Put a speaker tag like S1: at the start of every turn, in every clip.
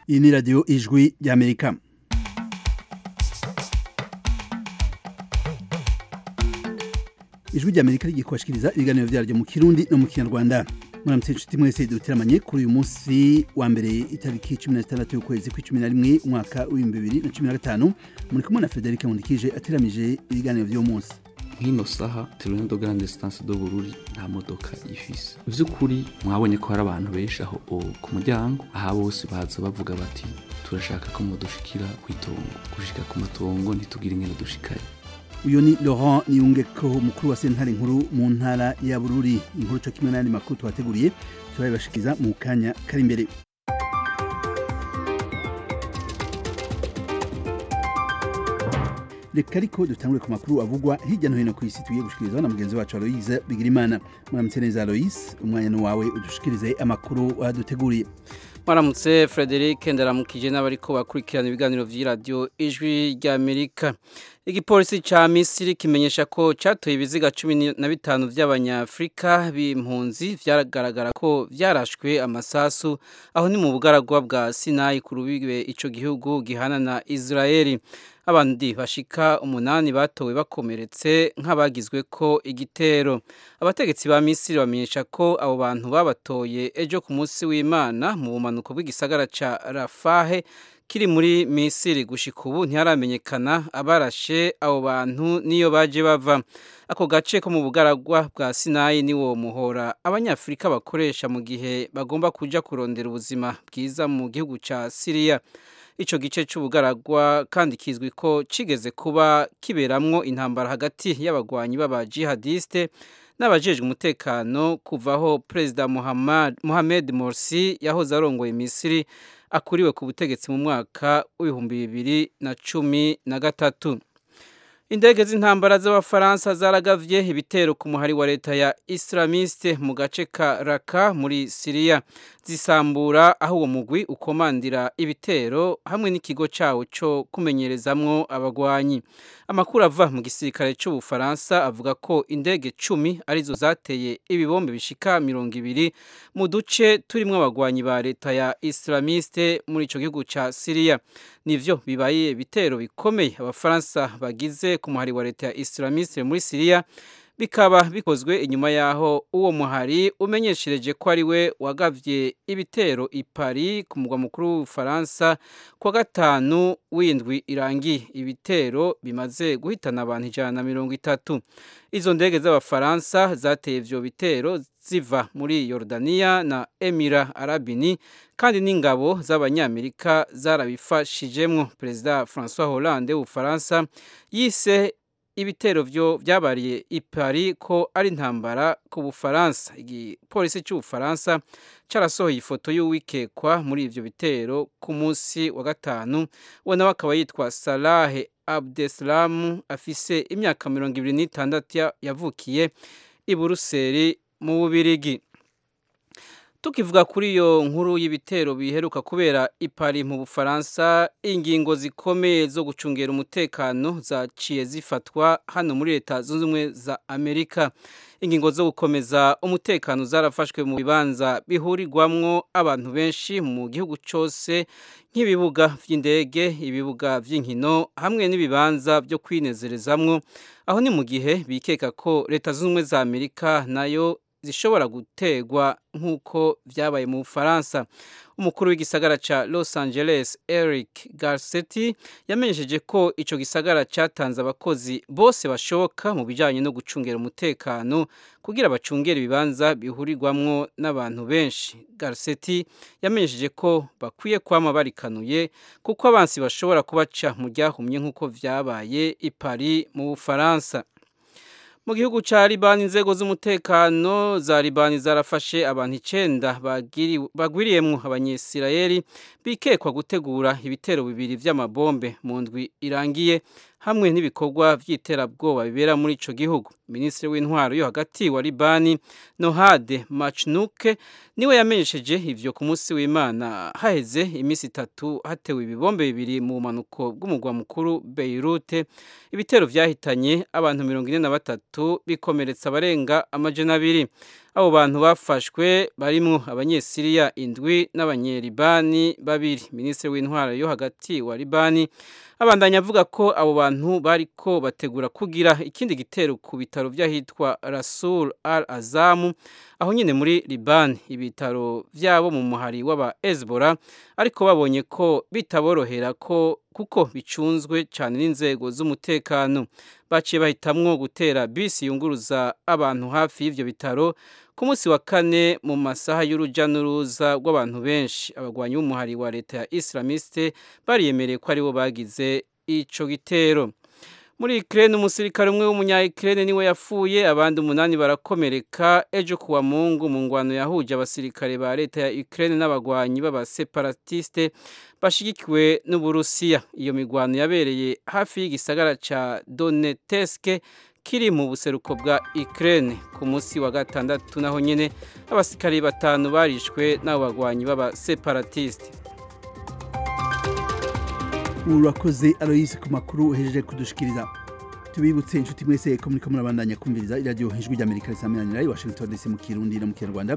S1: iyi ni radiyo ijwi ry'amerika ijwi ry'amerika rigiye kubashikiriza ibiganiro byaryo mu kirundi no mu kinyarwanda muramutse inshuti mwese duteramanye kuri uyu munsi wa mbere itariki cumi na zitandatu y'ukwezi kw'icumi na rimwe umwaka w'ibihumbi bibiri na cumi na gatanu muri kumwe na frederic nkundikije ateramije ibiganiro by'uwo munsi
S2: nk'ino saha turune do grande distance do bururi nta modoka ifise vy'ukuri mwabonye ko hari abantu benshi aho ku muryango aha bose baza bavuga bati turashaka ko mudushikira kw'itongo gushika ku matongo ntitugire ingene dushikaye
S1: uyu ni laurent niyungeko umukuru wa sentare nkuru mu ntara ya bururi inkuru co kimwe n'ayandi makuru twateguriye turabibashikiza mu kanya kari imbere reka ariko dutangure ku makuru avugwa hirya no hino ku isi tugiye gushikirizaho na mugenzi wacu aloise bigirimana muramutse neza aloise umwanya ni wawe udushikirize amakuru waduteguriye
S3: Maramutse Frederic ndaramukije n'abariko bakurikirana ibiganiro vy'iradio ijwi ry'Amerika. Igipolisi ca Misiri kimenyesha ko catoye ibiziga cumi na bitanu vy'abanyafrika b'impunzi vyagaragara ko vyarashwe amasasu aho ni mu bugaragwa bwa Sinai ku rubibe ico gihugu gihana na Israeli. abandi bashika umunani batowe bakomeretse nk'abagizwe ko igitero abategetsi ba misiri bamenyesha ko abo bantu babatoye ejo ku munsi w'imana mu bumanuko bw'igisagara ca rafahe kiri muri misiri gushika ubu ntiharamenyekana abarashe abo bantu niyo baje bava ako gace ko mu bugaragwa bwa sinayi niwo muhora abanyafurika bakoresha mu gihe bagomba kuja kurondera ubuzima bwiza mu gihugu ca siriya ico gice c'ubugaragwa kandi kizwi ko cigeze kuba kiberamwo intambara hagati y'abagwanyi b'aba jihadiste n'abajejwe umutekano kuvaho perezida Mohamed Morsi yahoze arongoye Misiri akuriwe ku butegetsi mu mwaka w'ibihumbi bibiri na cumi na gatatu indege z'intambara z'abafaransa zaragavye ibitero ku muhari wa leta ya islamiste mu gace ka raka muri siriya zisambura aho uwo mugwi ukomandira ibitero hamwe n'ikigo cawo co kumenyerezamwo abagwanyi amakuru ava mu gisirikare c'ubufaransa avuga ko indege cumi arizo zateye ibibombe bishika mirongo ibiri mu duce turimwo abagwanyi ba leta ya islamiste muri ico gihugu ca siriya nivyo bibaye bitero bikomeye abafaransa bagize ku muhari wa leta ya islamiste muri siriya bikaba bikozwe inyuma yaho uwo muhari umenyeshereje ko ari we wagavye ibitero i Paris ku mugwa mukuru w'Ubufaransa kwa gatanu w'indwi irangiye ibitero bimaze guhitana abantu ijana na mirongo itatu izo ndege z'abafaransa zateye ivyo bitero ziva muri Yordania na Emira Arabini kandi n'ingabo z'abanyamerika zarabifashijemwo perezida François Hollande w'Ubufaransa yise ibitero byo byabariye i Paris ko ari intambara ku Bufaransa igipolisi cy'Ubufaransa carasohoye ifoto y'uwikekwa muri ivyo bitero ku munsi wa gatanu we nawe akaba yitwa Salah Abdeslam afise imyaka mirongo ibiri n'itandatu yavukiye i Buruseli mu Bubirigi tukivuga kuri iyo nkuru y'ibitero biheruka kubera ipari mu bufaransa ingingo zikomeye zo gucungera umutekano zaciye zifatwa hano muri leta zunze ubumwe za amerika ingingo zo gukomeza umutekano zarafashwe mu bibanza bihurirwamwo abantu benshi mu gihugu cyose nk'ibibuga by'indege ibibuga by'inkino hamwe n'ibibanza byo kwinezerezamwo aho ni mu gihe bikeka ko leta zunze ubumwe za amerika nayo zishobora gutegwa nk'uko byabaye mu Bufaransa umukuru w'igisagara ca Los Angeles Eric Garcetti yamenyesheje ko ico gisagara cyatanze abakozi bose bashoboka mu bijanye no gucungera umutekano kugira bacungere ibibanza bihurirwamwo n'abantu benshi Garcetti yamenyesheje ko bakwiye kwama barikanuye kuko abansi bashobora kubaca mu ryahumye nk'uko vyabaye i Paris mu Bufaransa mu gihugu ca Libani inzego z'umutekano za Libani zarafashe abantu icenda bagwiriyemwo abanyesirayeli bikekwa gutegura ibitero bibiri vy'amabombe mu ndwi irangiye hamwe n'ibikorwa vy'iterabwoba bibera muri ico gihugu minisitiri w'intwaro yo hagati wa Libani Nohade Machnuke niwe yamenyesheje ivyo ku munsi w'Imana haheze imisi itatu hatewe ibibombe bibiri mu manuko bw'umugwa mukuru Beirut ibitero vyahitanye abantu mirongo ine na batatu bikomeretsa abarenga amajana abiri abo bantu bafashwe barimwo abanyesiriya indwi n'abanyeribani babiri minisitiri w'intwaro yo hagati wa libani abandanya avuga ko abo bantu bariko bategura kugira ikindi gitero ku bitaro vy'ahitwa rasul al azamu aho nyine muri libani ibitaro vyabo mu muhari w'aba hezbollah ariko babonye ko bitaborohera ko kuko bicunzwe cyane n'inzego z'umutekano baciye bahitamwo gutera bisi yunguruza abantu hafi y'ivyo bitaro ku munsi wa kane mu masaha y'uruja n'uruza rw'abantu benshi abagwanyi b'umuhari wa leta ya islamiste bariyemereye ko aribo bagize ico gitero muri Ukraine umusirikare umwe w'umunya Ukraine niwe yapfuye abandi umunani barakomereka ejo kuwa Mungu mu ngwano yahuje abasirikare ba leta ya Ukraine n'abagwanyi b'abaseparatiste bashigikiwe n'Uburusiya iyo migwano yabereye hafi y'igisagara ca Donetsk kiri mu buseruko bwa Ukraine ku munsi wa gatandatu naho nyene abasirikare batanu barishwe n'abo bagwanyi b'abaseparatiste
S1: urakoze aloyise ku makuru uhejeje kudushikiriza tubibutse inshuti mwese ko muriko murabandanya kumviriza iradiyo ijwi ry'amerika risaminanira i washington dc mu kirundi no mu kinyarwanda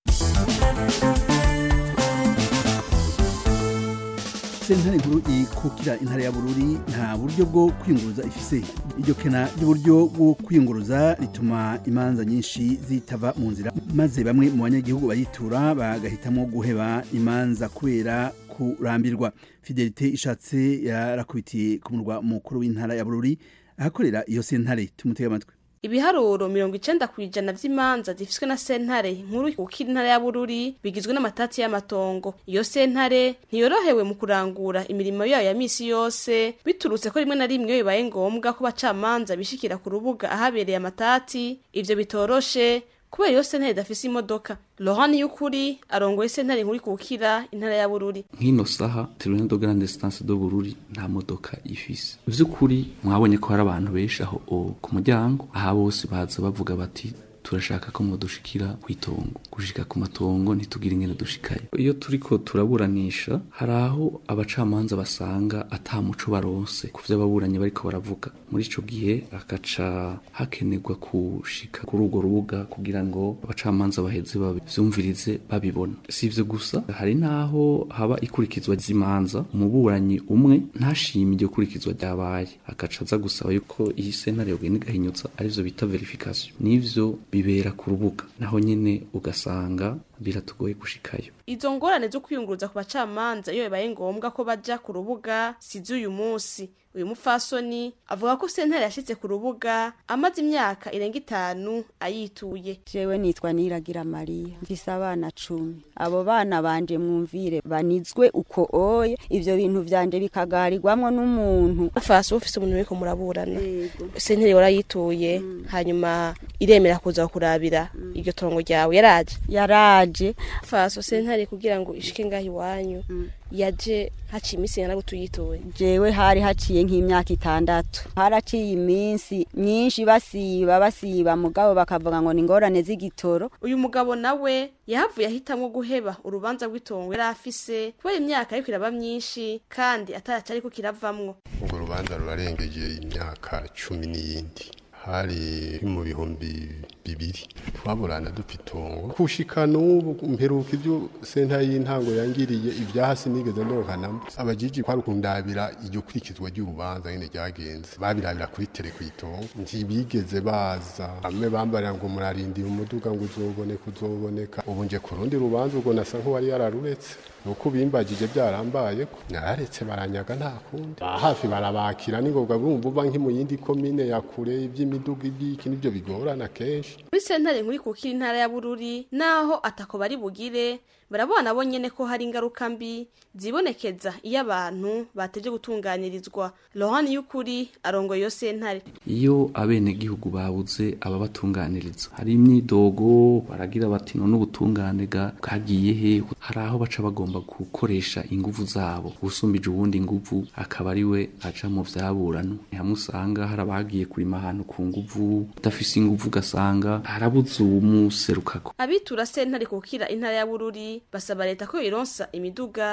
S1: sentare nkuru ikukira intara ya bururi nta buryo bwo kwiyunguruza ifise iryo kena ry'uburyo bwo kwiyunguruza rituma imanza nyinshi zitava mu nzira maze bamwe mu banyagihugu bayitura bagahitamo guheba imanza kubera kurambirwa fidelite ishatse yarakubitiye ku murwa mukuru w'intara ya bururi ahakorera iyo sentare tumutege amatwi
S4: ibiharuro mirongo icenda ku ijana vy'imanza zifiswe na sentare nkuru kukira intara ya bururi bigizwe n'amatati y'amatongo iyo sentare ntiyorohewe mu kurangura imirimo yayo ya misi yose biturutse ko rimwe na rimwe iyo bibaye ngombwa ko bacamanza bishikira ku rubuga ahabereye amatati ivyo bitoroshe kubera iyo sentare idafise imodoka Laurent y'ukuri arongoye sentare nkuru kukira intara ya Bururi
S2: nk'ino saha Tribunal de Grande Instance de Bururi nta modoka ifise vy'ukuri mwabonye ko hari abantu benshi aho ku muryango aha bose baza bavuga bati turashaka ko mudushikira kwitongo gushika ku matongo ntitugira ingene dushikayo iyo turiko turaburanisha hari aho abacamanza basanga ata muco baronse ku vyo ababuranyi bariko baravuga muri ico gihe akaca hakenerwa kushika kuri urwo rubuga kugira ngo abacamanza baheze bavyumvirize babibona si ivyo gusa hari naho haba ikurikizwa z'imanza umuburanyi umwe ntashime iryo kurikizwa ryabaye akaca aza gusaba yuko iyi sentare yogenda igahinyutsa arivyo bita verification n'ivyo bibera ku rubuga naho nyene ugasanga biratugoye gushikayo
S4: izo ngorane zo kwiyunguruza ku bacamanza iyo bibaye ngombwa ko baja ku rubuga si z'uyu munsi uyu mupfasoni avuga ko sentare yashitse ku rubuga amaze imyaka irenga itanu ayituye
S5: jewe nitwa niragira mariya mfise abana cumi abo bana banje mwumvire banizwe uko oye ivyo bintu vyanje bikagarirwamwo n'umuntu
S4: fasi ufise umuntu uriko muraburana sentare warayituye hanyuma iremera kuza kurabira iryo tongo ryawe yaraje
S5: yaraje
S4: faso sentare kugira ngo ishike ngaho iwanyu yaje haciye iminsi ingana gutuyituye
S5: jewe hari haciye nk'imyaka itandatu haraciye iminsi myinshi basiba basiba mugabo bakavuga ngo ni ingorane z'igitoro
S4: uyu mugabo nawe yahavuye ahitamwo guheba urubanza rw'itongo yari afise kubera imyaka ariko iraba myinshi kandi ataraca ariko kiravamwo
S6: urwo rubanza rurarengeje imyaka cumi n'iyindi hari mu bihumbi bibiri twaburana dupfa itongo kushika n'ubu mperuka ibyo senta y'intango yangiriye ibyahasi nigeze ndokanamo abajiji kwari kundabira iryo kurikizwa ry'urubanza nyine ryagenze babirabira kuri tele ku itongo ntibigeze baza bamwe bambarira ngo murarindira umuduga ngo uzoboneka uzoboneka ubu nje ku rundi rubanza ubwo nasa nk'uwari yararuretse nuko bimbagije byarambaye ko nararetse baranyaga nta kundi hafi barabakira ningoga bumva uba nk'i mu yindi komine ya kure iby'imiduga iby'iki nibyo bigorana kenshi
S4: muri sentare nkuri kukira intara ya bururi naho atako bari bugire barabona bo nyene ko hari ingaruka mbi zibonekeza iyo abantu bateje gutunganirizwa rohani y'ukuri arongoye iyo sentare
S2: iyo abenegihugu babuze ababatunganiriza hari imyidogo baragira bati none ubutungane bwagiye he hari aho baca bagomba gukoresha inguvu zabo usumbije ubundi inguvu akaba ari we aca mu vyaburanwa hamwe usanga hari abagiye kurima ahantu ku nguvu udafise inguvu ugasanga harabuze uwumuserukako
S4: abitura sentare kukira intara ya bururi basaba leta ko ironsa imiduga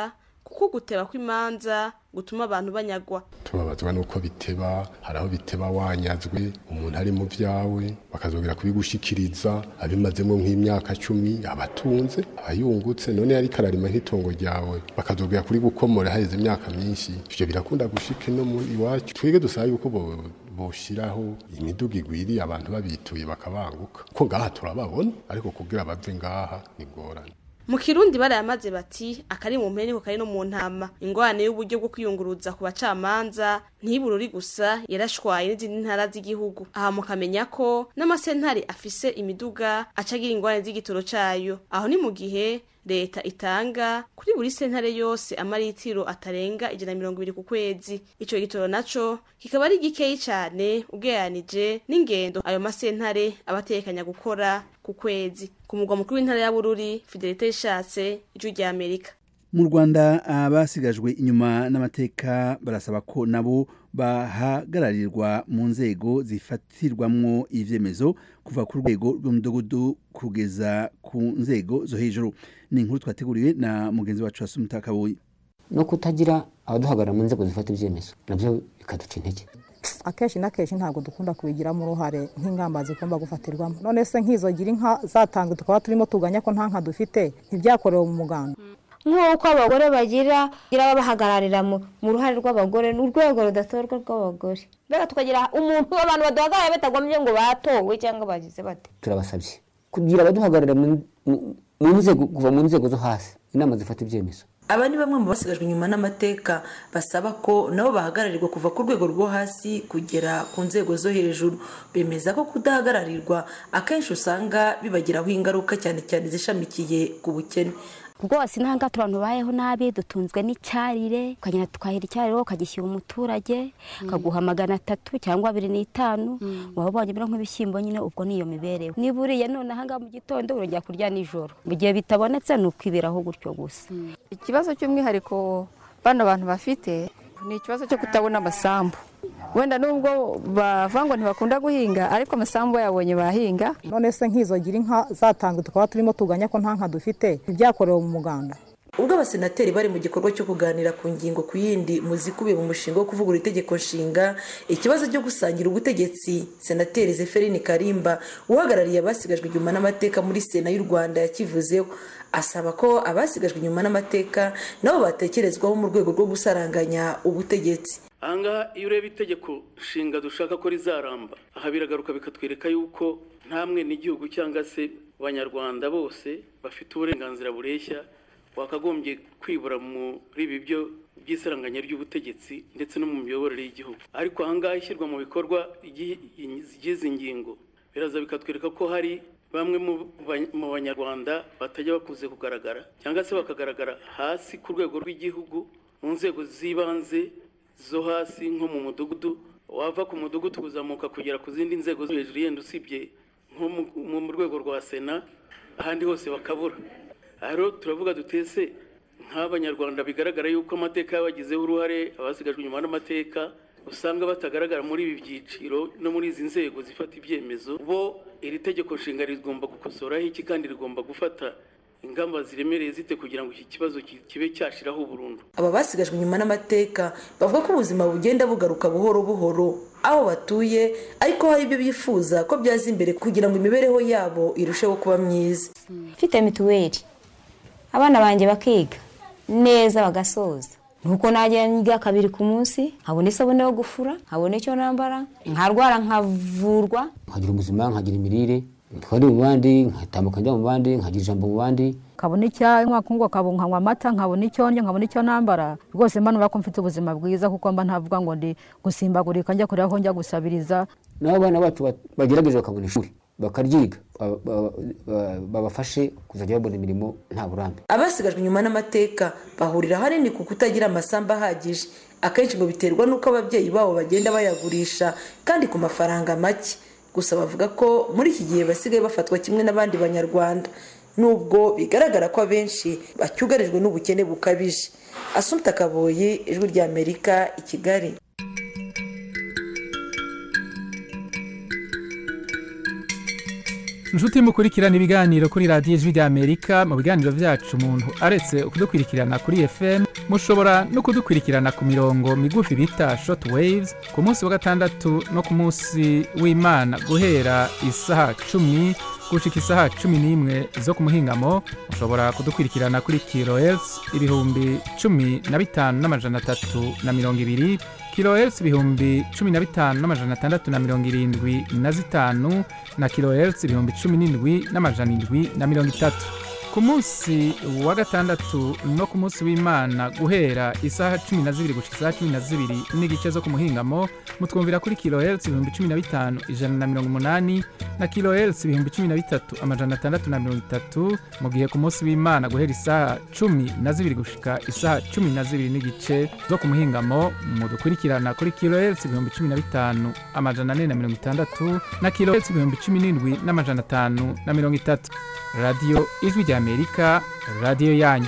S4: kuko guteba kw'imanza gutuma abantu banyagwa
S6: tubabazwa nuko biteba hari aho biteba wanyazwe umuntu ari mu byawe bakazongera kubigushikiriza abimazemo nk'imyaka cumi abatunze abayungutse none yari kararima nk'itongo ryawe bakazongera kuri gukomora haheze imyaka myinshi ivyo birakunda gushika no muri iwacu twige dusaba yuko bo boshiraho imiduga igwiriye abantu babituye bakabanguka ko ngaha turababona ariko kugira bave ngaha ni ngorane
S4: mu kirundi barayamaze bati akari mu mpene kari no mu ntama ingorane y'uburyo bwo kwiyunguruza ku bacamanza ntibururi gusa yarashwaye n'izindi ntara z'igihugu aha mukamenya ko n'amasentare afise imiduga acagira ingorane z'igitoro cayo aho ni mu gihe leta itanga kuri buri sentare yose amaritiro atarenga ijana mirongo ibiri ku kwezi ico gitoro naco kikaba ari gikeyi cane ugereranije n'ingendo ayo masentare abatekanya gukora ku kwezi ku mugwa mukuru w'intara ya bururi fidelite ishatse ijwi rya amerika
S1: mu rwanda abasigajwe inyuma n'amateka barasaba ko nabo bahagararirwa mu nzego zifatirwamwo ivyemezo kuva ku rwego rw'umudugudu kugeza ku nzego zo hejuru ni inkuru twateguriwe na mugenzi wacu wasumta kabuye
S7: no kutagira abaduhagarara mu nzego zifata ibyemezo nabyo bikaduca intege
S8: akenshi na kenshi ntabwo dukunda kubigiramo uruhare nk'ingamba zigomba gufatirwamo none se nk'izo gira inka zatanga tukaba turimo tuganya ko nta nka dufite ntibyakorewe mu muganda
S9: nk'uko abagore bagira bagira babahagararira mu ruhare rw'abagore ni urwego rudatorwa rw'abagore mbega tukagira umuntu abantu baduhagarara batagombye ngo batowe cyangwa bagize bate
S7: turabasabye kugira abaduhagararira mu nzego kuva mu nzego zo hasi inama zifata ibyemezo
S10: aba ni bamwe mu basigajwe inyuma n'amateka basaba ko nabo bahagararirwa kuva ku rwego rwo hasi kugera ku nzego zo hejuru bemeza ko kudahagararirwa akenshi usanga bibagiraho ingaruka cyane cyane zishamikiye ku bukene
S11: rwose nta ngato abantu bayeho nabi dutunzwe n'icyarire ukagenda tukahira icyarire ukagishyira umuturage akaguha magana atatu cyangwa abiri n'itanu waba ubonye biro nk'ibishyimbo nyine ubwo niyo mibereho niba uriye none ahangaha mu gitondo urongera kurya nijoro mu gihe bitabonetse ni ukwiberaho gutyo gusa
S12: ikibazo cy'umwihariko bano bantu bafite ni ikibazo cyo kutabona amasambu wenda nubwo bavuga ngo ntibakunda guhinga ariko amasambu yabonye bahinga
S8: none se nk'izo gira inka zatanga tukaba turimo tuganya ko nta nka dufite ntibyakorewe mu muganda
S10: ubwo abasenateri bari mu gikorwa cyo kuganira ku ngingo ku yindi mu zikubiye mu mushinga wo kuvugurura itegeko nshinga ikibazo cyo gusangira ubutegetsi senateri zeferine karimba uhagarariye abasigajwe inyuma n'amateka muri sena y'u rwanda yakivuzeho asaba ko abasigajwe inyuma n'amateka nabo batekerezwaho mu rwego rwo gusaranganya ubutegetsi
S13: ahangaha iyo ureba itegeko nshinga dushaka ko rizaramba aha biragaruka bikatwereka yuko nta n'igihugu cyangwa se abanyarwanda bose bafite uburenganzira bureshya wakagombye kwibura muri ibi byo by'isaranganya ry'ubutegetsi ndetse no mu miyoborere y'igihugu ariko ahangaha ishyirwa mu bikorwa ry'izi ngingo biraza bikatwereka ko hari bamwe mu banyarwanda batajya bakunze kugaragara cyangwa se bakagaragara hasi ku rwego rw'igihugu mu nzego z'ibanze zo hasi nko mu mudugudu wava ku mudugudu kuzamuka kugera ku zindi nzego zo hejuru yenda usibye nko mu rwego rwa sena ahandi hose bakabura aha rero turavuga dutese nk'abanyarwanda bigaragara yuko amateka yabagizeho uruhare abasigajwe inyuma n'amateka usanga batagaragara muri ibi byiciro no muri izi nzego zifata ibyemezo bo iri tegeko nshinga rigomba gukosoraho iki kandi rigomba gufata ingamba ziremereye zite kugira ngo iki kibazo kibe cyashiraho burundu
S10: aba basigajwe inyuma n'amateka bavuga ko ubuzima bugenda bugaruka buhoro buhoro aho batuye ariko hari ibyo bifuza ko byaza imbere kugira ngo imibereho yabo irusheho kuba myiza
S9: mfite mituweli abana banjye bakiga neza bagasoza nuko najya nyiga kabiri ku munsi nkabona isabune yo gufura nkabona icyo nambara nkarwara nkavurwa
S7: nkagira ubuzima nkagira imirire twari mu bandi nkatambuka njya mu bandi nkagira ijambo mu bandi
S8: nkabona icyanywa kungo nkanywa amata nkabona icyo ndya nkabona icyo nambara rwose mba ko mfite ubuzima bwiza kuko mba ntavuga ngo ndi gusimbagurika njya kureba aho njya gusabiriza
S7: n'abo bana bacu bagerageje bakabona ishuri bakaryiga babafashe kuzajya babona imirimo nta burambe
S10: abasigajwe inyuma n'amateka bahurira ahanini ku kutagira amasambu ahagije akenshi ngo biterwa n'uko ababyeyi babo bagenda bayagurisha kandi ku mafaranga make gusa bavuga ko muri iki gihe basigaye bafatwa kimwe n'abandi banyarwanda nubwo bigaragara ko abenshi bacyugarijwe n'ubukene bukabije asumta kaboye ijwi ry'amerika i kigali
S14: inshuti mukurikirana ibiganiro kuri radiyo ijwi ry'amerika mu biganiro byacu umuntu aretse kudukurikirana kuri fm mushobora no kudukurikirana ku mirongo migufi bita short waves ku munsi wa gatandatu no ku munsi w'imana guhera isaha cumi gushika isaha cumi n'imwe zo ku muhingamo mushobora kudukurikirana kuri kilohertz ibihumbi cumi na bitanu n'amajana atatu na mirongo ibiri kilohertz ibihumbi cumi na bitanu n'amajana atandatu na mirongo irindwi na zitanu na kilohertz ibihumbi cumi n'indwi n'amajana indwi na mirongo itatu ku munsi wa gatandatu no ku munsi w'imana guhera isaha cumi na zibiri gushika isaha cumi na zibiri n'igice zo ku muhingamo mutwumvira kuri kilohertz ibihumbi cumi na bitanu ijana na mirongo umunani na kilohertz ibihumbi cumi na bitatu amajana atandatu na mirongo itatu mu gihe ku munsi w'imana guhera isaha cumi na zibiri gushika isaha cumi na zibiri n'igice zo ku muhingamo mudukurikirana kuri kilohertz ibihumbi cumi na bitanu amajana ane na mirongo itandatu na kilohertz ibihumbi cumi n'indwi n'amajana atanu na mirongo itatu radiyo ijwi ry'amerika radiyo yanyu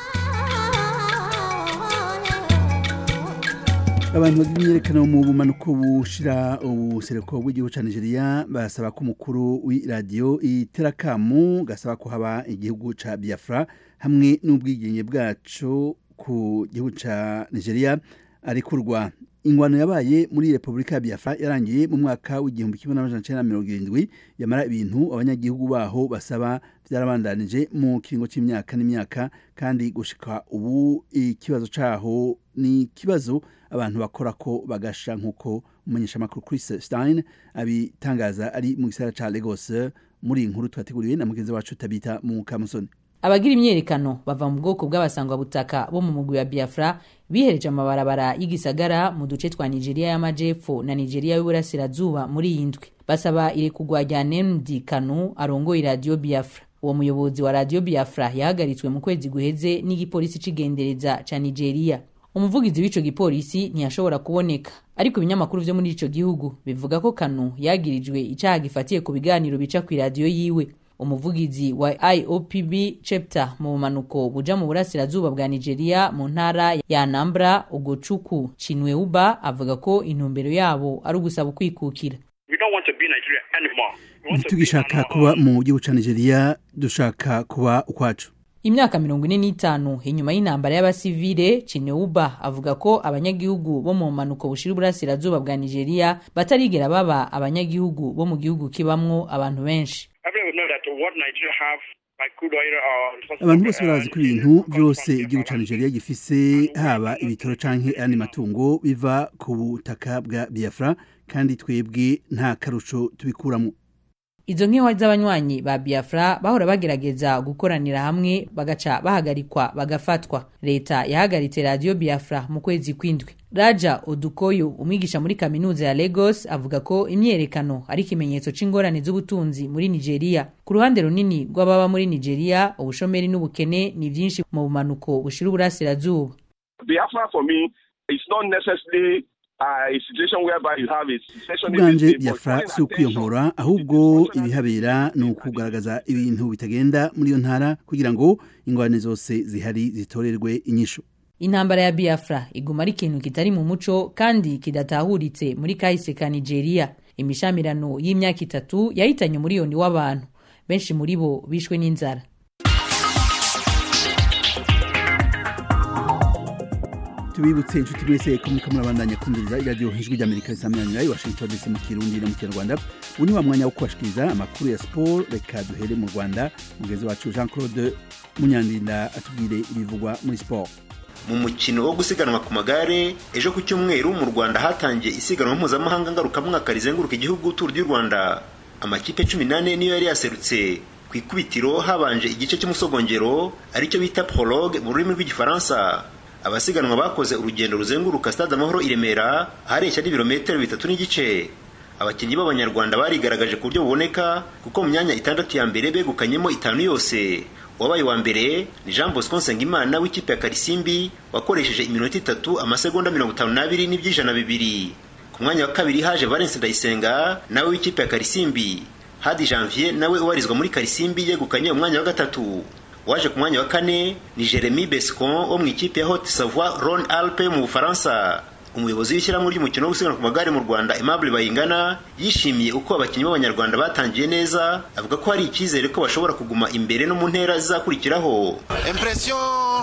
S1: abantu bagira imyerekano mu bumanuko bushira ubusereko bw'igihugu cya nigeria basaba ko umukuru w'iradiyo iterakamu gasaba ko haba igihugu cya biafra hamwe n'ubwigenge bwacu ku gihugu cya nigeria arekurwa ingwano yabaye muri repubulika ya biafra yarangiye mu mwaka w'igihumbi kimwe n'amajana cyenda mirongo irindwi yamara ibintu abanyagihugu baho basaba byarabandanije mu kiringo cy'imyaka n'imyaka kandi gushika ubu ikibazo cyaho ni ikibazo abantu bakora ko bagasha nk'uko umumenyeshamakuru Chris Stein abitangaza ari mu gisagara cya Lagos muri iyi nkuru twateguriwe na mugenzi wacu tabita mu kamusoni
S15: abagira imyerekano bava mu bwoko bw'abasangwabutaka bo mu mugwi wa biafra bihereje amabarabara y'igisagara mu duce twa nigeria y'amajepfo na nigeria y'uburasirazuba muri iyi ndwi basaba irekugwa rya nemdi kanu arongoye radiyo biafra uwo muyobozi wa radiyo biafra yahagaritswe mu kwezi guheze n'igipolisi c'igendereza ca nigeria umuvugizi w'ico gipolisi ntiyashobora kuboneka ariko ibinyamakuru vyo muri ico gihugu bivuga ko kanu yagirijwe icaha gifatiye ku biganiro bica kw'iradiyo yiwe umuvugizi wa iopb chapter mu bumanuko buja mu burasirazuba bwa nigeria mu ntara ya anambra ugocuku cinweuba avuga ko intumbero yabo ari ugusaba ukwikukira
S1: ntitugishaka kuba mu gihugu cya nigeria dushaka kuba ukwacu
S15: imyaka mirongo ine n'itanu inyuma y'intambara y'abasivile cineuba avuga ko abanyagihugu bo mu mpanuko bushira uburasirazuba bwa nigeria batarigera baba abanyagihugu bo mu gihugu kibamwo abantu benshi
S1: abantu bose barazi ko ibintu byose igihugu cya nigeria gifise haba ibitoro canke ayandi matungo biva ku butaka bwa biafra kandi twebwe nta karusho tubikuramo
S15: izo nkewa z'abanywanyi ba biafra bahora bagerageza gukoranira hamwe bagaca bahagarikwa bagafatwa leta yahagaritse radiyo biafra mu kwezi kw'indwi raja odukoyo umwigisha muri kaminuza ya lagos avuga ko imyerekano ari ikimenyetso c'ingorane z'ubutunzi muri nigeria ku ruhande runini rw'ababa muri nigeria ubushomeri n'ubukene ni vyinshi mu bumanuko bushira uburasirazuba
S16: biafra for me is not necessarily
S1: ubwanje biafra si ukwiyonkora ahubwo ibihabera ni ukugaragaza ibintu bitagenda muri iyo ntara kugira ngo ingorane zose zihari zitorerwe inyishu
S15: intambara ya biafra iguma ari ikintu kitari mu muco kandi kidatahuritse muri kahise ka nigeria imishamirano y'imyaka itatu yahitanye umuriyoni w'abantu benshi muri bo bishwe n'inzara
S1: tubibutse inshuti mwese ko muriko murabandanya kumviriza iradiyo ijwi ry'amerika risamiranyira i washington dc mu kirundi no mu kinyarwanda ubu ni wa mwanya wo kubashikiriza amakuru ya siporo reka duhere mu rwanda mugenzi wacu jean claude munyandinda atubwire ibivugwa muri siporo
S17: mu mukino wo gusiganwa ku magare ejo ku cyumweru mu rwanda hatangiye isiganwa mpuzamahanga ngarukamwaka rizenguruka igihugu turu ry'u rwanda amakipe cumi n'ane niyo yari yaserutse ku ikubitiro habanje igice cy'umusogongero aricyo bita prologue mu rurimi rw'igifaransa abasiganwa bakoze urugendo ruzenguruka stade amahoro i remera ahareshya n'ibirometero bitatu n'igice abakinnyi b'abanyarwanda barigaragaje ku buryo buboneka kuko mu myanya itandatu ya mbere begukanyemo itanu yose uwabaye wa mbere ni jean bosco nsengimana w'ikipe ya karisimbi wakoresheje iminota itatu amasegonda mirongo itanu n'abiri n'iby'ijana bibiri ku mwanya wa kabiri haje valence ndayisenga nawe w'ikipe ya karisimbi hadi janvier nawe ubarizwa muri karisimbi yegukanye umwanya wa gatatu waje ku mwanya wa kane ni jeremy bescon wo mu ikipe ya haute savoie rhone alpe mu bufaransa umuyobozi w'ishyirahamwe ry'umukino wo gusiganwa ku magare mu rwanda aimable bayingana yishimiye uko abakinnyi b'abanyarwanda batangiye neza avuga ko hari icyizere ko bashobora kuguma imbere no mu ntera zizakurikiraho
S18: impresiyo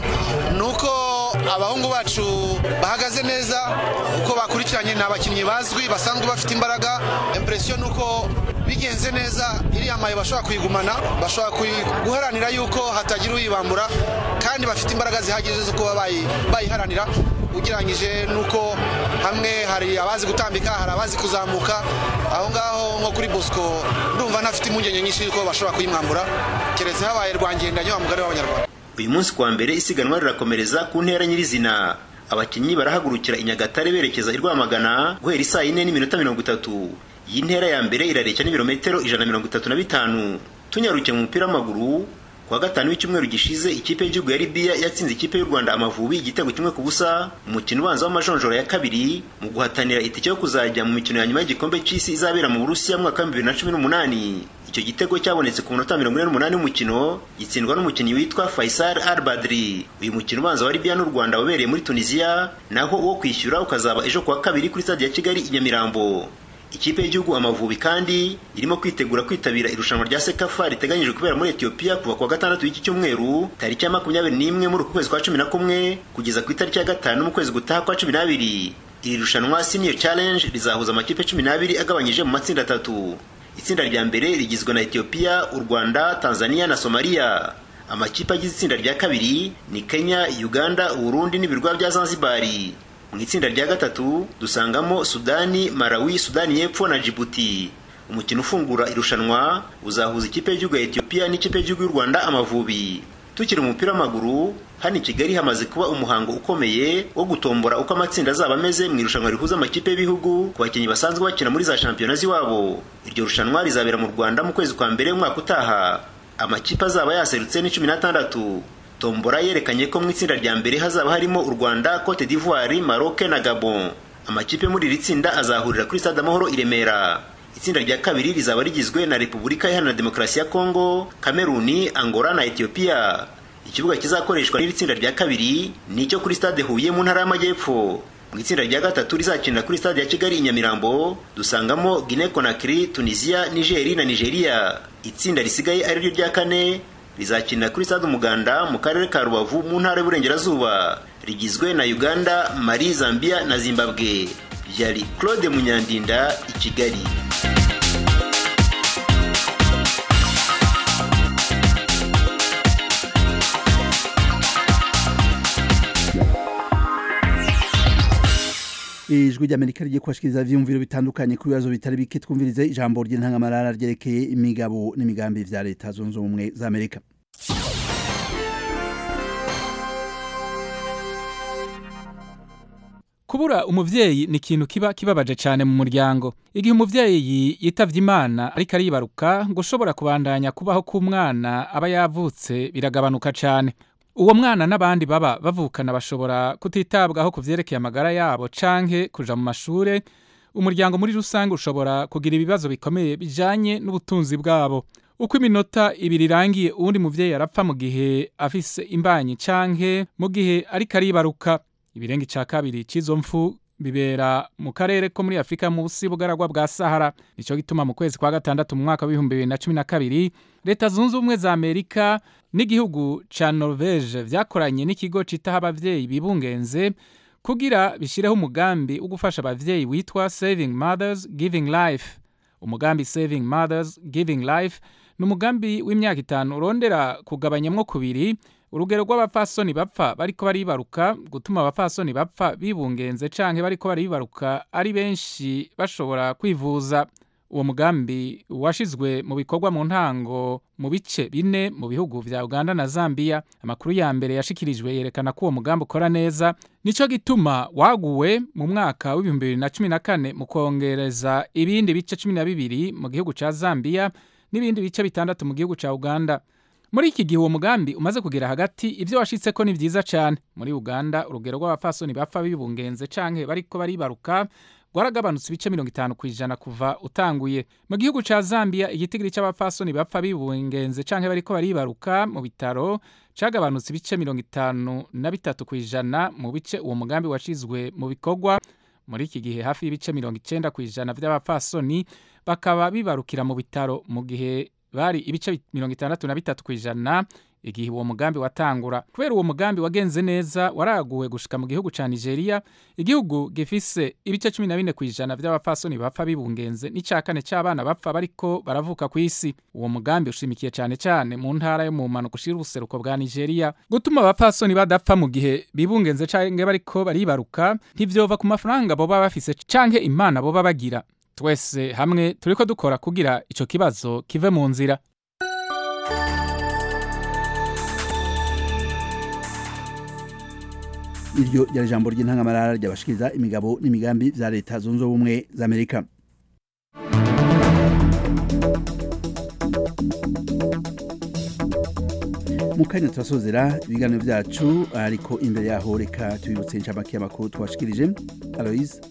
S18: ni uko abahungu bacu bahagaze neza uko bakurikiranye ni abakinnyi bazwi basanzwe bafite imbaraga impresiyo ni uko bigenze neza iriya mayo bashobora kuyigumana bashobora guharanira yuko hatagira uyibambura kandi bafite imbaraga zihagije zo kuba bayiharanira ugereranyije n'uko hamwe hari abazi gutambika hari abazi kuzamuka aho ngaho nko kuri bosco ndumva ntafite impungenge nyinshi yuko bashobora kuyimwambura keretse habaye rwangendanye wa mugari w'abanyarwanda
S17: uyu munsi kuwa mbere isiganwa rirakomereza ku ntera nyirizina abakinnyi barahagurukira i nyagatare berekeza i rwamagana guhera isaa yine n'iminota mirongo itatu iyi ntera ya mbere irareshya n'ibirometero ijana na mirongo itatu na bitanu tunyarukiye mu mupira w'amaguru kuwa gatanu w'icyumweru gishize ikipe y'igihugu ya libiya yatsinze ikipe y'u rwanda amavubi igitego kimwe ku busa umukino ubanza w'amajonjora ya kabiri mu guhatanira itike yo kuzajya mu mikino ya nyuma y'igikombe cy'isi izabera mu burusiya mu mwaka wa bibiri na cumi n'umunani icyo gitego cyabonetse ku munota mirongo ine n'umunani w'umukino gitsindwa n'umukinnyi witwa faisal al badri uyu mukino ubanza wa libiya n'u rwanda wabereye muri tunisiya naho uwo kwishyura ukazaba ejo kuwa kabiri kuri stade ya kigali i nyamirambo ikipe y'igihugu amavubi kandi irimo kwitegura kwitabira irushanwa rya sekafa riteganyijwe kubera muri etiyopiya kuva kuwa gatandatu w'iki cyumweru tariki ya makumyabiri n'imwe muri uku kwezi kwa cumi na kumwe kugeza ku itariki ya gatanu mu kwezi gutaha kwa cumi n'abiri iri rushanwa senior challenge rizahuza amakipe cumi n'abiri agabanyije mu matsinda atatu itsinda rya mbere rigizwe na etiyopiya u rwanda tanzania na somaliya amakipe agize itsinda rya kabiri ni kenya uganda uburundi n'ibirwa bya zanzibari mu itsinda rya gatatu dusangamo sudani malawi sudani y'epfo na jibuti umukino ufungura irushanwa uzahuza ikipe y'igihugu ya etiyopiya n'ikipe y'igihugu y'u rwanda amavubi tukiri umupira w'amaguru hano i kigali hamaze kuba umuhango ukomeye wo gutombora uko amatsinda azaba ameze mu irushanwa rihuza amakipe y'ibihugu ku bakinnyi basanzwe bakina muri za shampiyona z'iwabo iryo rushanwa rizabera mu rwanda mu kwezi kwa mbere umwaka utaha amakipe azaba yaserutse ni cumi n'atandatu tombora yerekanye ko mu itsinda rya mbere hazaba harimo u rwanda cote d'ivoire maroc na gabon amakipe muri iri tsinda azahurira kuri stade amahoro i remera itsinda rya kabiri rizaba rigizwe na repubulika iharanira demokarasi ya kongo kameruni angola na etiyopiya ikibuga kizakoreshwa n'iri tsinda rya kabiri ni icyo kuri stade huye mu ntara y'amajyepfo mu itsinda rya gatatu rizakinira kuri stade ya kigali i nyamirambo dusangamo guinea conakry tunisia nigeri na nigeria itsinda risigaye ari ryo rya kane rizakinira kuri stade umuganda mu karere ka rubavu mu ntara y'uburengerazuba rigizwe na uganda mali zambia na zimbabwe yari claude munyandinda i kigali
S1: ijwi ry'amerika rigiye kubashikiriza ivyumviro bitandukanye ku bibazo bitari bike twumvirize ijambo ry'intangamarara ryerekeye imigabo n'imigambi vya leta zunze ubumwe za amerika
S14: kubura umuvyeyi ni ikintu kiba kibabaje cyane mu muryango igihe umuvyeyi yitavye imana ariko aribaruka ngo ushobora kubandanya kubaho k'umwana aba yavutse biragabanuka cyane uwo mwana n'abandi baba bavukana bashobora kutitabwaho ku vyerekeye amagara yabo canke kuja mu mashure umuryango muri rusange ushobora kugira ibibazo bikomeye bijanye n'ubutunzi bwabo uko iminota ibiri irangiye uwundi muvyeyi arapfa mu gihe afise imbanyi canke mu gihe ariko aribaruka ibirenga ica kabiri c'izo mfu bibera mu karere ko muri afurika munsi y'ubugaragwa bwa sahara nico gituma mu kwezi kwa gatandatu mu mwaka w'ibihumbi bibiri na cumi na kabiri leta zunze ubumwe za amerika n'igihugu ca norvege vyakoranye n'ikigo citaho abavyeyi bibungenze kugira bishireho umugambi wo gufasha abavyeyi witwa saving mothers giving life umugambi saving mothers giving life ni umugambi w'imyaka itanu urondera kugabanyamwo kubiri urugero rw'abapfasoni bapfa bariko baribaruka gutuma abapfasoni bapfa bibungenze canke bariko baribaruka ari benshi bashobora kwivuza uwo mugambi washizwe mu bikorwa mu ntango mu bice bine mu bihugu vya uganda na zambia amakuru ya mbere yashikirijwe yerekana ko uwo mugambi ukora neza nico gituma waguwe mu mwaka w'ibihumbi bibiri na cumi na kane mu kongereza ibindi bice cumi na bibiri mu gihugu ca zambia n'ibindi bice bitandatu mu gihugu ca uganda muri iki gihe uwo mugambi umaze kugera hagati ibyo washitseko ni vyiza cane muri uganda urugero rw'abapfasoni bapfa bibungenze canke bariko baribaruka rwaragabanutse ibice mirongo itanu ku ijana kuva utanguye mu gihugu ca zambia igitigiri c'abapfasoni bapfa bibungenze canke bariko baribaruka mu bitaro cagabanutse ibice mirongo itanu na bitatu ku ijana mu bice uwo mugambi washizwe mu bikorwa muri iki gihe hafi y'ibice mirongo icenda ku ijana vy'abapfasoni bakaba bibarukira mu bitaro mu gihe bari ibice mirongo itandatu na bitatu ku ijana igihe uwo mugambi watangura kubera uwo mugambi wagenze neza waraguwe gushika mu gihugu ca nigeria igihugu gifise ibice cumi na bine ku ijana vy'abapfasoni bapfa bibungenze n'ica kane c'abana bapfa bariko baravuka ku isi uwo mugambi ushimikiye cane cane mu ntara yo mu mpanuka ushira ubuseruko bwa nigeria gutuma abapfasoni badapfa mu gihe bibungenze canke bariko baribaruka ntivyova ku mafaranga boba bafise canke imana boba bagira twese hamwe turiko dukora kugira ico kibazo kive mu nzira
S1: iryo ryari ijambo ry'intangamarara ryabashikiriza imigabo n'imigambi vya leta zunze ubumwe za amerika mu kanya turasozera ibiganiro vyacu ariko imbere yaho reka tubibutse inshamake y'amakuru twashikirije aloise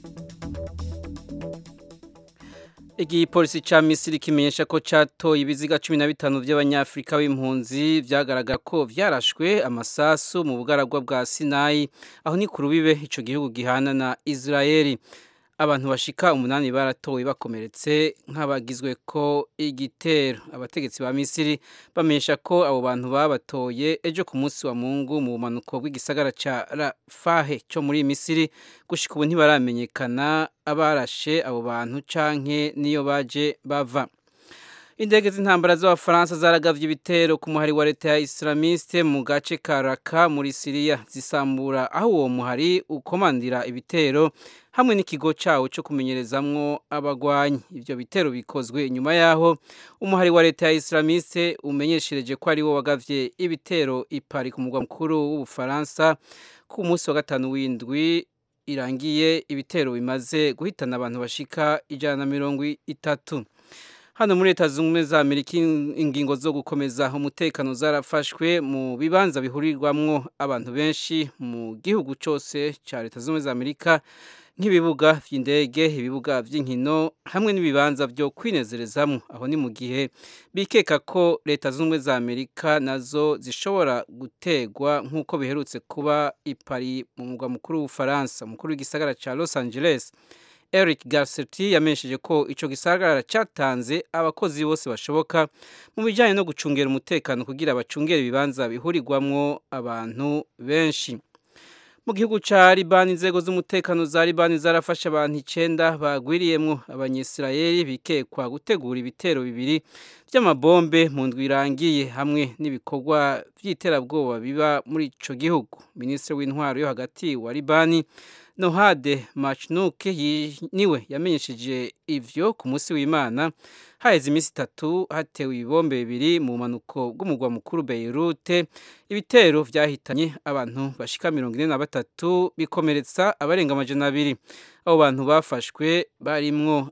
S3: igipolisi ca misiri kimenyesha ko catoye ibiziga cumi na bitanu vy'abanyafurika b'impunzi vyagaragara ko vyarashwe amasasu mu bugaragwa bwa sinayi aho ni ku rubibe ico gihugu gihana na israeli abantu bashika umunani baratowe bakomeretse nk'abagizwe ko igitero abategetsi ba misiri bamenyesha ko abo bantu babatoye ejo ku munsi wa mungu mu bumanuko bw'igisagara ca rafahe co muri misiri gushika ubu ntibaramenyekana abarashe abo bantu canke niyo baje bava indege z'intambara z'abafaransa zaragavye ibitero ku muhari wa leta ya islamiste mu gace ka raka muri siriya zisambura aho uwo muhari ukomandira ibitero hamwe n'ikigo cawo co kumenyerezamwo abagwanyi ivyo bitero bikozwe inyuma yaho umuhari wa leta ya islamiste umenyeshereje ko ari wo wagavye ibitero ipari ku mugwa mukuru w'ubufaransa ku munsi wa gatanu w'indwi irangiye ibitero bimaze guhitana abantu bashika ijana na mirongo itatu hano muri leta zunze ubumwe za amerika ingingo zo gukomeza umutekano zarafashwe mu bibanza bihurirwamwo abantu benshi mu gihugu cyose cya leta zunze ubumwe za amerika nk'ibibuga by'indege ibibuga by'inkino hamwe n'ibibanza byo kwinezerezamo aho ni mu gihe bikeka ko leta zunze ubumwe za amerika nazo zishobora gutegwa nk'uko biherutse kuba ipari mu mugwa mukuru w'ubufaransa umukuru w'igisagara cya los angeles Eric Garcetti yamenyesheje ko ico gisagara cyatanze abakozi bose bashoboka mu bijyanye no gucungera umutekano kugira bacungere ibibanza bihurirwamwo abantu benshi mu gihugu ca Libani inzego z'umutekano za Libani zarafashe abantu icenda bagwiriyemwo abanyisirayeli bikekwa gutegura ibitero bibiri vy'amabombe mu ndwi irangiye hamwe n'ibikorwa vy'iterabwoba biba muri ico gihugu minisitiri w'intwaro yo hagati wa Libani Nohade Machnuke niwe yamenyesheje ivyo ku munsi w'Imana haheze iminsi itatu hatewe ibibombe bibiri mu manuko bw'umugwa mukuru Beirut ibitero vyahitanye abantu bashika mirongo ine na batatu bikomeretsa abarenga amajana abiri abo bantu bafashwe barimwo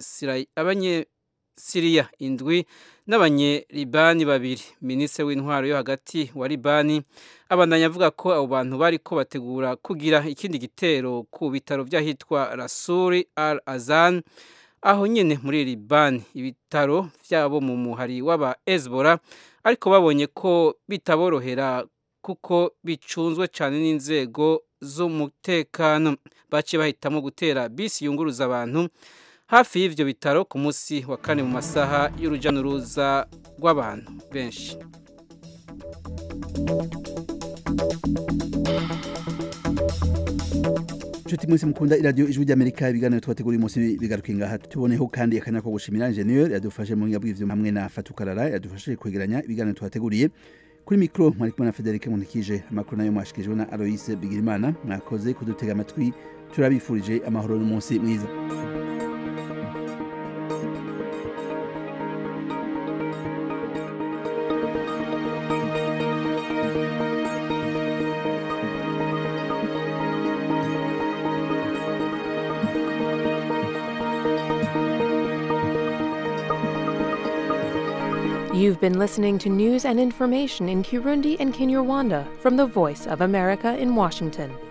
S3: abanyesiriya indwi n'abanyelibani babiri minisitiri w'intwaro yo hagati wa libani abandanya avuga ko abo bantu bariko bategura kugira ikindi gitero ku bitaro vy'ahitwa rasuri al azan aho nyene muri libani ibitaro vyabo mu muhari w'aba ezbora ariko babonye ko bitaborohera kuko bicunzwe cyane n'inzego z'umutekano baciye bahitamo gutera bisi yunguruza abantu hafi y'ivyo bitaro ku munsi wa kane mu masaha y'uruja n'uruza rw'abantu benshi
S1: Nshuti mwese mukunda iradiyo ijwi ry'Amerika ibiganiro twateguriye umunsi bigaruka ngaha tuboneho kandi akanya ko gushimira ingenieur yadufashe mu ngabwi ivyo hamwe na Fatukarara yadufashe kwegeranya ibiganiro twateguriye kuri mikro mwari kumwe na Federic Munikije amakuru nayo mwashikijwe na Aloise Bigirimana mwakoze kudutega amatwi turabifurije amahoro n'umunsi mwiza
S19: You've been listening to news and information in Kirundi and Kinyarwanda from the Voice of America in Washington.